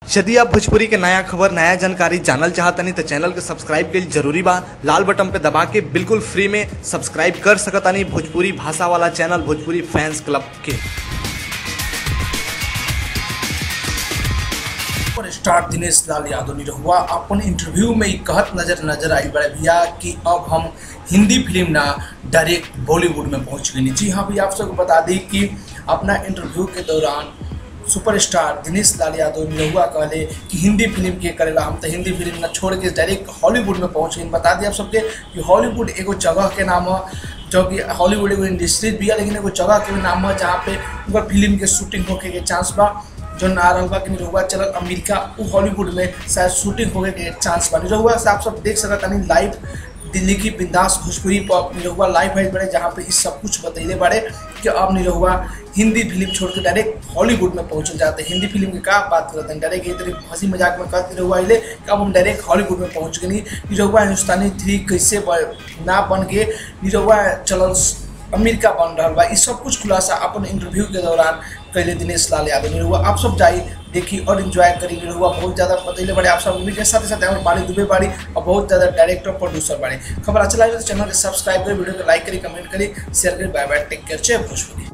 यदि आप भोजपुरी के नया खबर नया जानकारी जानल चाहतनी तो चैनल के सब्सक्राइब के जरूरी बा लाल बटन पे दबा के बिल्कुल फ्री में सब्सक्राइब कर सकतानी भोजपुरी भाषा वाला चैनल भोजपुरी फैंस क्लब के पर स्टार दिनेश लाल यादव निरहुआ अपन इंटरव्यू में ही कहत नजर नजर आई बड़े भैया कि अब हम हिंदी फिल्म ना डायरेक्ट बॉलीवुड में पहुंच गई जी हाँ भैया आप सबको बता दी कि अपना इंटरव्यू के दौरान सुपरस्टार दिनेश लाल यादव निरहुआ कहले कि हिंदी फिल्म के करेला हम तो हिंदी फिल्म ना छोड़ के डायरेक्ट हॉलीवुड में पहुंच गई बता दिए आप सबके कि हॉलीवुड एगो जगह के नाम है जो कि हॉलीवुड एगो इंडस्ट्री भी है लेकिन एगो जगह के भी नाम है जहाँ पे उनका फिल्म के शूटिंग होके के चांस बा जो ना रहल बा कि निरहुआ चलल अमेरिका उ हॉलीवुड में शायद शूटिंग होने के चांस बा निरहुआ से आप सब देख सकत तानी लाइव दिल्ली की बिंदास भोजपुरी पर निरहुआ लाइव है बड़े जहाँ पे इस सब कुछ बतैले बारे कि अब निरहुआ हिंदी फिल्म छोड़ के डायरेक्ट हॉलीवुड में पहुंचल जाते हैं हिंदी फिल्म की का बात करते हैं डायरेक्ट ये तरह हंसी मजाक में कहते निरहुआ अले कि अब हम डायरेक्ट हॉलीवुड में पहुंच गए निरहुआ हिंदुस्तानी थ्री कैसे ब- ना बन के निरहुआ चलल अमेरिका बन रहा बा ई सब कुछ खुलासा अपन इंटरव्यू के दौरान कैले दिनेश लाल यादव निरहुआ आप सब जाई देखी और इन्जॉय करी निरहुआ बहुत ज़्यादा बतैले बड़े आप सब के साथ साथ हमारे बाड़ी दुबे बाड़ी और बहुत ज़्यादा डायरेक्टर प्रोड्यूसर बाड़ी खबर अच्छा लगे तो चैनल के सब्सक्राइब करी वीडियो को लाइक करी कमेंट करी शेयर करी बाय बाय टेक केयर जय भोजपुरी